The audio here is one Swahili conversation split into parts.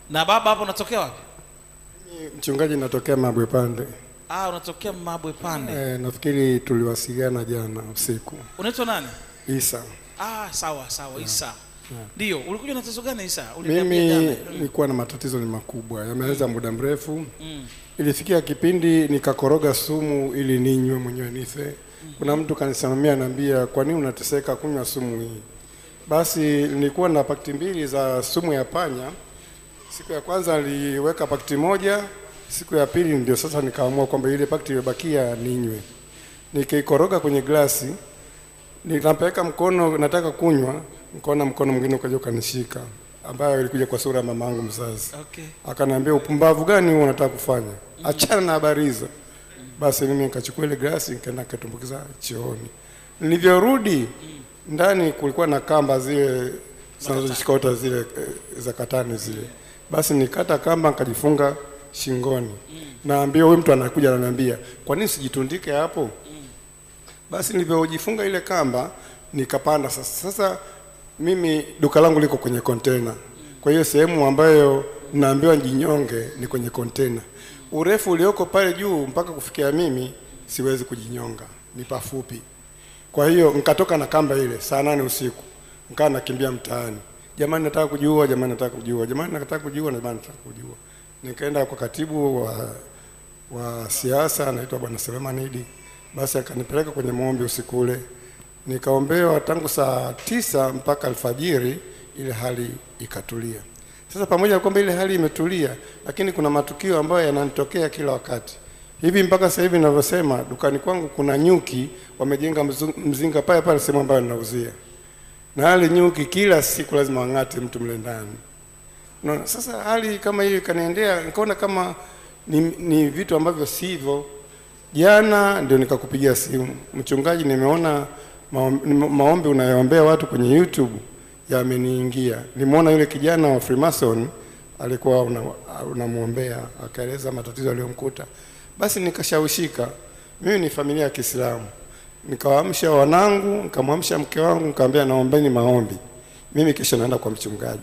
Na baba hapo unatokea wapi? Mchungaji, natokea Mabwe Pande. Ah, unatokea Mabwe Pande. E, nafikiri tuliwasiliana jana usiku. Unaitwa nani? Isa, Ah, sawa sawa, Isa. Ndio, ulikuja na tatizo gani Isa? Uliniambia mimi jana. nilikuwa na matatizo ni makubwa, yameanza muda mrefu. Mm. Ilifikia kipindi nikakoroga sumu ili ninywe mwenyewe nife. Kuna mtu kanisimamia naambia, kwa nini unateseka kunywa sumu hii? Basi nilikuwa na pakiti mbili za sumu ya panya. Siku ya kwanza niliweka pakiti moja, siku ya pili ndio sasa nikaamua kwamba ile pakiti iliyobakia ninywe. Nikaikoroga kwenye glasi, nikapeleka mkono, nataka kunywa, nikaona mkono mwingine ukaja ukanishika, ambayo ilikuja kwa sura ya mama yangu mzazi. Okay. Akaniambia, upumbavu gani huo unataka kufanya? Achana na habari hizo. Basi mimi nikachukua ile glasi nikaenda nikatumbukiza chooni. Nilivyorudi ndani kulikuwa na kamba zile zinazoshikota zile eh, za katani zile. Basi nikata kamba nikajifunga shingoni. Naambia huyu mtu anakuja ananiambia, kwa nini sijitundike hapo? Basi nilivyojifunga ile kamba nikapanda sasa. Sasa mimi duka langu liko kwenye kontena, kwa hiyo sehemu ambayo naambiwa jinyonge ni kwenye kontena. Urefu ulioko pale juu mpaka kufikia mimi siwezi kujinyonga, ni pafupi. Kwa hiyo nikatoka na kamba ile saa nane usiku, nikawa nakimbia mtaani, jamani, nataka kujiua, jamani, nataka kujiua, jamani, nataka kujiua, jamani, nataka kujiua. Nikaenda kwa katibu wa wa siasa anaitwa Bwana Selemani Idi, basi akanipeleka kwenye maombi usiku ule, nikaombewa tangu saa tisa mpaka alfajiri, ile hali ikatulia. Sasa pamoja na kwamba ile hali imetulia, lakini kuna matukio ambayo yananitokea kila wakati hivi mpaka sasa hivi ninavyosema, dukani kwangu kuna nyuki wamejenga mzu- mzinga pale pale sehemu ambayo ninauzia, na wale nyuki kila siku lazima wang'ate mtu mle ndani. Unaona, sasa hali kama hiyo ikaniendea, nikaona kama ni, ni vitu ambavyo sivyo. Jana ndio nikakupigia simu, mchungaji, nimeona maom- nime- maombi unayoombea watu kwenye YouTube yameniingia. Nimeona yule kijana wa Freemason alikuwa una- unamwombea, akaeleza matatizo aliyomkuta. Basi nikashawishika, mimi ni familia ya Kiislamu, nikawaamsha wanangu, nikamwamsha mke wangu, nikamwambia naombeni maombi, mimi kesho naenda kwa mchungaji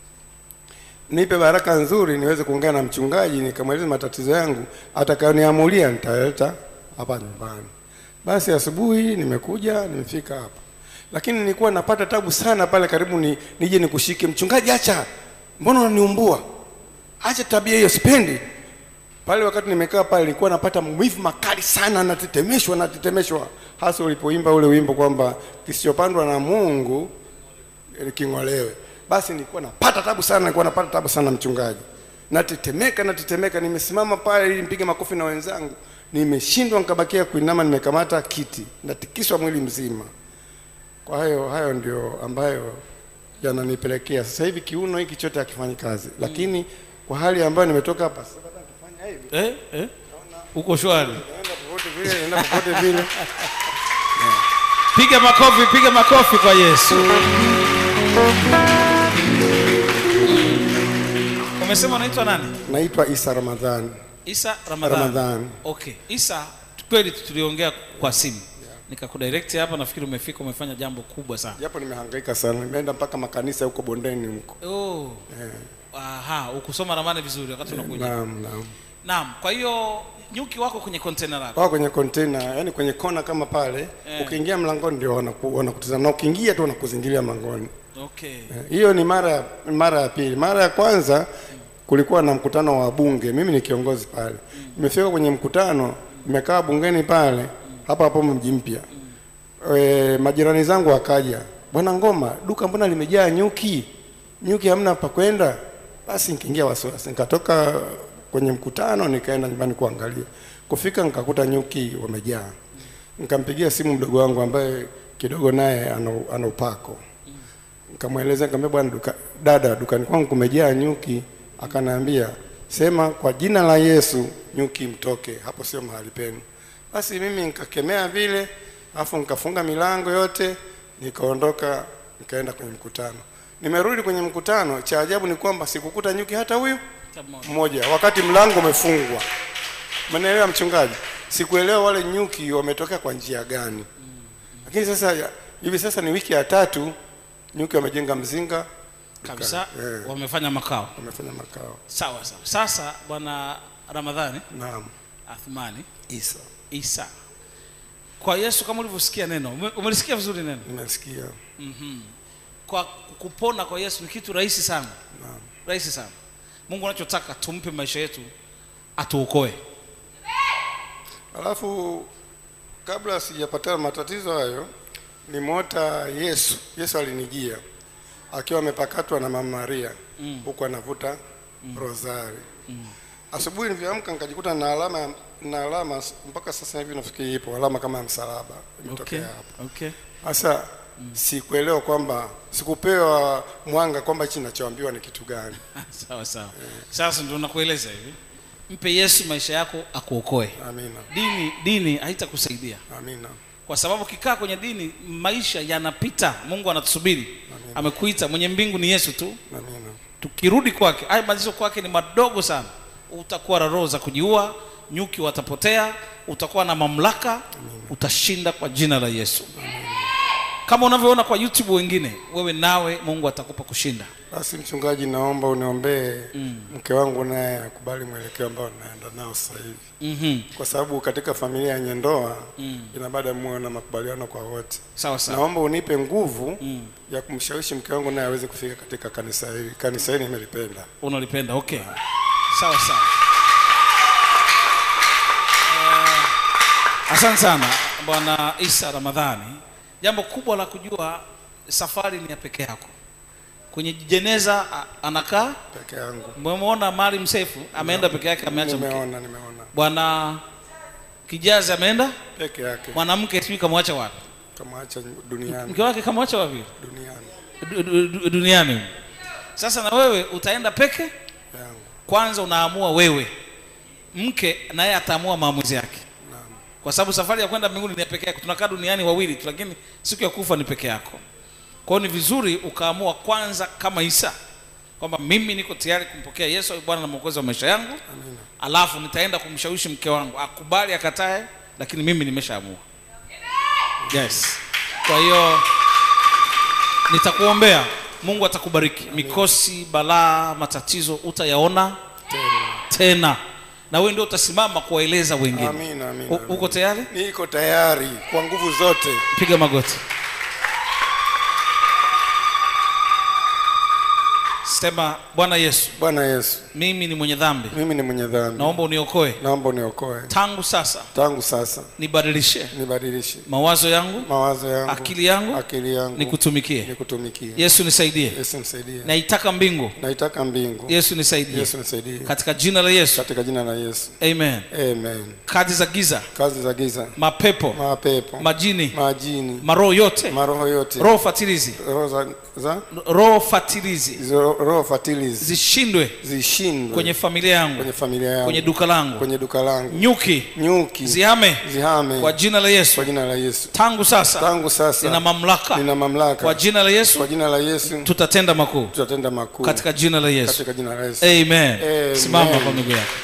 nipe baraka nzuri niweze kuongea na mchungaji nikamweleza matatizo yangu, atakayoniamulia nitaleta hapa nyumbani. Basi asubuhi nimekuja, nimefika hapa, lakini nilikuwa napata tabu sana pale karibu ni, nije nikushike mchungaji, acha, mbona unaniumbua? Acha tabia hiyo, sipendi. Pale wakati nimekaa pale nilikuwa napata maumivu makali sana, natetemeshwa, natetemeshwa, hasa ulipoimba ule wimbo kwamba kisichopandwa na Mungu eh, king'olewe. Basi nilikuwa napata tabu sana, nilikuwa napata tabu sana mchungaji, natetemeka, natetemeka, nimesimama pale ili nipige makofi na wenzangu, nimeshindwa, nikabakia kuinama, nimekamata kiti, natikiswa mwili mzima. Kwa hiyo hayo ndio ambayo yananipelekea sasa hivi kiuno hiki chote hakifanyi kazi, lakini kwa hali ambayo nimetoka hapa sasa, hata nikifanya hivi Eh? Eh? Uko shwari. naenda popote vile, naenda popote vile. Piga makofi, piga makofi kwa Yesu. Umesema unaitwa nani? Naitwa Isa Ramadhani. Isa Ramadhani. Ramadhani. Okay. Isa, kweli tuliongea kwa simu. Nikakudirect hapa nafikiri umefika umefanya jambo kubwa sana. Japo nimehangaika sana, nimeenda mpaka makanisa huko bondeni huko. Oh. Aha, ukusoma ramani vizuri wakati unakuja. Naam, naam. Naam, kwa hiyo nyuki wako kwenye container lako. Wao kwenye container, yani kwenye kona kama pale, Eh. ukiingia mlangoni ndio wanaku- wanakutazama na ukiingia tu wanakuzingilia mlangoni. Okay. Eh, Hiyo ni mara ya mara ya pili. Mara ya kwanza kulikuwa na mkutano wa bunge, mimi ni kiongozi pale. Nimefika kwenye mkutano, nimekaa bungeni pale hapa hapo mji mpya. E, majirani zangu wakaja, bwana Ngoma, duka mbona limejaa nyuki? Nyuki hamna pa kwenda? Basi nikiingia wasiwasi, nikatoka kwenye mkutano nikaenda nyumbani kuangalia. Kufika nikakuta nyuki wamejaa. Nikampigia simu mdogo wangu ambaye kidogo naye ana ana upako nikamweleza nikamwambia, bwana duka, dada, dukani kwangu kumejaa nyuki. Akaniambia sema kwa jina la Yesu nyuki mtoke, hapo sio mahali penu. Basi mimi nikakemea vile, alafu nikafunga milango yote, nikaondoka, nikaenda kwenye mkutano. Nimerudi kwenye mkutano, cha ajabu ni kwamba sikukuta nyuki hata huyu mmoja, wakati mlango umefungwa. Mnaelewa mchungaji? Sikuelewa wale nyuki wametokea kwa njia gani, lakini sasa ya- hivi sasa ni wiki ya tatu nyuki wamejenga mzinga kabisa Eh. wamefanya makao wamefanya makao sawa sawa sasa bwana ramadhani naam athmani isa isa kwa yesu kama ulivyosikia neno ume- umelisikia vizuri neno nimesikia kwa kupona kwa yesu ni kitu rahisi sana naam rahisi sana mungu anachotaka tumpe maisha yetu atuokoe alafu kabla sijapatana matatizo hayo nimeota yesu yesu alinijia akiwa amepakatwa na mama maria huku anavuta rosari asubuhi nilivyoamka nikajikuta na alama na alama mpaka sasa hivi nafikiri ipo alama kama ya msalaba imetokea okay. hapa okay. sasa sikuelewa kwamba sikupewa mwanga kwamba hichi ninachoambiwa ni kitu gani sawa sawa sasa ndio nakueleza hivi mpe yesu maisha yako akuokoe amina dini dini haitakusaidia amina kwa sababu kikaa kwenye dini maisha yanapita mungu anatusubiri amekuita mwenye mbingu ni yesu tu amina tukirudi kwake haya malizo kwake ni madogo sana utakuwa na roho za kujiua nyuki watapotea utakuwa na mamlaka utashinda kwa jina la yesu kama unavyoona kwa youtube wengine wewe nawe mungu atakupa kushinda Basi mchungaji, naomba uniombee mke wangu naye akubali mwelekeo ambao naenda nao sasa hivi, mm-hmm. kwa sababu katika familia yenye ndoa inabada muwe na makubaliano kwa wote. sawa sawa Naomba unipe nguvu ya kumshawishi mke wangu naye aweze kufika katika kanisa hili. Kanisa hili nimelipenda. unalipenda okay sawa sawa Eh, asante sana bwana isa ramadhani jambo kubwa la kujua safari ni ya peke yako kwenye jeneza a- anakaa Peke yangu umemwona mali msefu ameenda peke yake ameacha mke nimeona, nimeona bwana kijazi ameenda peke yake, mwanamke sijui kamwacha wapi kamwacha duniani, mke wake kamwacha wapi duniani Du- du- du- duniani sasa na wewe utaenda peke yangu. kwanza unaamua wewe mke naye ataamua maamuzi yake Naam. kwa sababu safari ya kwenda mbinguni ni ya peke yako tunakaa duniani wawili tu lakini siku ya kufa ni peke yako kwa hiyo ni vizuri ukaamua kwanza kama isa kwamba mimi niko tayari kumpokea yesu awe bwana na mwokozi wa maisha yangu Amina. alafu nitaenda kumshawishi mke wangu akubali akatae lakini mimi nimeshaamua yes kwa hiyo nitakuombea mungu atakubariki mikosi balaa matatizo utayaona Tena. tena na wewe ndio utasimama kuwaeleza wengine Amina, amina, U- amina. uko tayari Niko tayari kwa nguvu zote. piga magoti sema bwana yesu Bwana Yesu, mimi ni mwenye dhambi mimi ni mwenye dhambi, naomba uniokoe naomba uniokoe tangu sasa tangu sasa, nibadilishe nibadilishe mawazo yangu mawazo yangu, akili yangu akili yangu nikutumikie nikutumikie. yesu nisaidie Yesu nisaidie, naitaka mbingu naitaka mbingu. yesu nisaidie Yesu nisaidie, katika jina la yesu katika jina la Yesu, amen amen. kazi za giza Kazi za giza, mapepo mapepo, majini majini, maroho yote maroho yote, roho fatilizi roho za, za roho fatilizi hizo roho fatilizi zishindwe zishindwe kwenye familia yangu kwenye familia yangu, kwenye duka langu kwenye duka langu, nyuki nyuki zihame zihame kwa jina la yesu kwa jina la Yesu. tangu sasa Tangu sasa nina mamlaka nina mamlaka kwa jina la yesu kwa jina la Yesu tutatenda makuu tutatenda makuu katika jina la yesu katika jina la Yesu. amen Amen. simama kwa miguu yako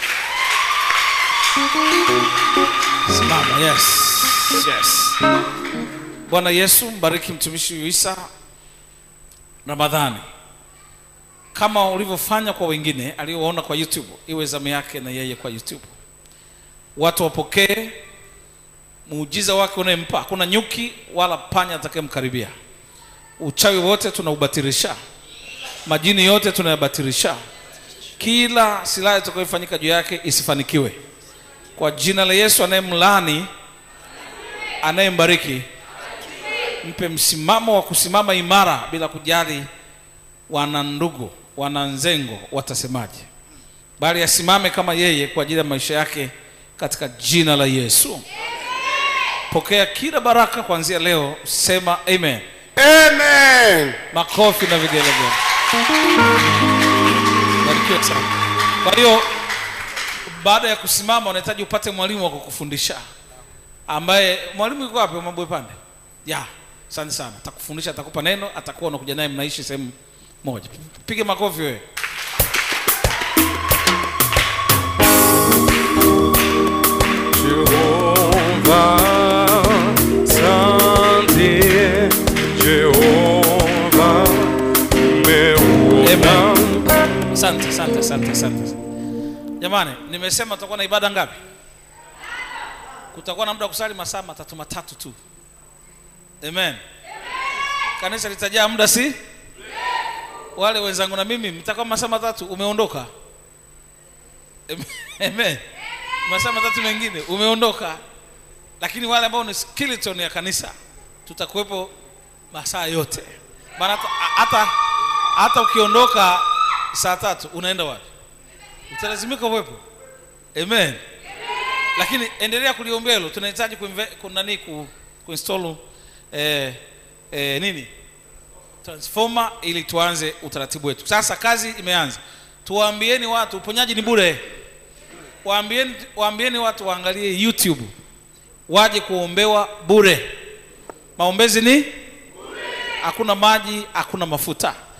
simama yes yes bwana yesu mbariki mtumishi huyu isa ramadhani kama ulivyofanya kwa wengine aliowaona kwa youtube iwe zamu yake na yeye kwa youtube watu wapokee muujiza wake unayempa hakuna nyuki wala panya atakayemkaribia uchawi wote tunaubatilisha majini yote tunayabatilisha kila silaha itakayofanyika juu yake isifanikiwe kwa jina la yesu anayemlani anayembariki mpe msimamo wa kusimama imara bila kujali wana ndugu wana nzengo watasemaje bali asimame kama yeye kwa ajili ya maisha yake katika jina la yesu pokea kila baraka kuanzia leo sema amen Amen. makofi na vigelegele barikiwe sana kwa hiyo baada ya kusimama unahitaji upate mwalimu wa kukufundisha ambaye mwalimu yuko wapi mabwe pande ya asante sana atakufundisha atakupa neno atakuwa unakuja naye mnaishi sehemu moja pige makofi wewe Jehovah, Asante Jehovah, umeu asante asante jamani nimesema tutakuwa na ibada ngapi kutakuwa na muda wa kusali masaa matatu matatu tu amen kanisa litajaa muda si wale wenzangu na mimi mtakuwa masaa matatu umeondoka amen masaa matatu mengine umeondoka lakini wale ambao ni skeleton ya kanisa tutakuwepo masaa yote maana hata, hata hata ukiondoka saa tatu unaenda wapi utalazimika uwepo amen lakini endelea kuliombea hilo tunahitaji kuinve- kunani ku, kuinstall eh, eh, nini transformer ili tuanze utaratibu wetu sasa kazi imeanza tuwaambieni watu uponyaji ni bure waambieni, waambieni watu waangalie youtube waje kuombewa bure maombezi ni hakuna maji hakuna mafuta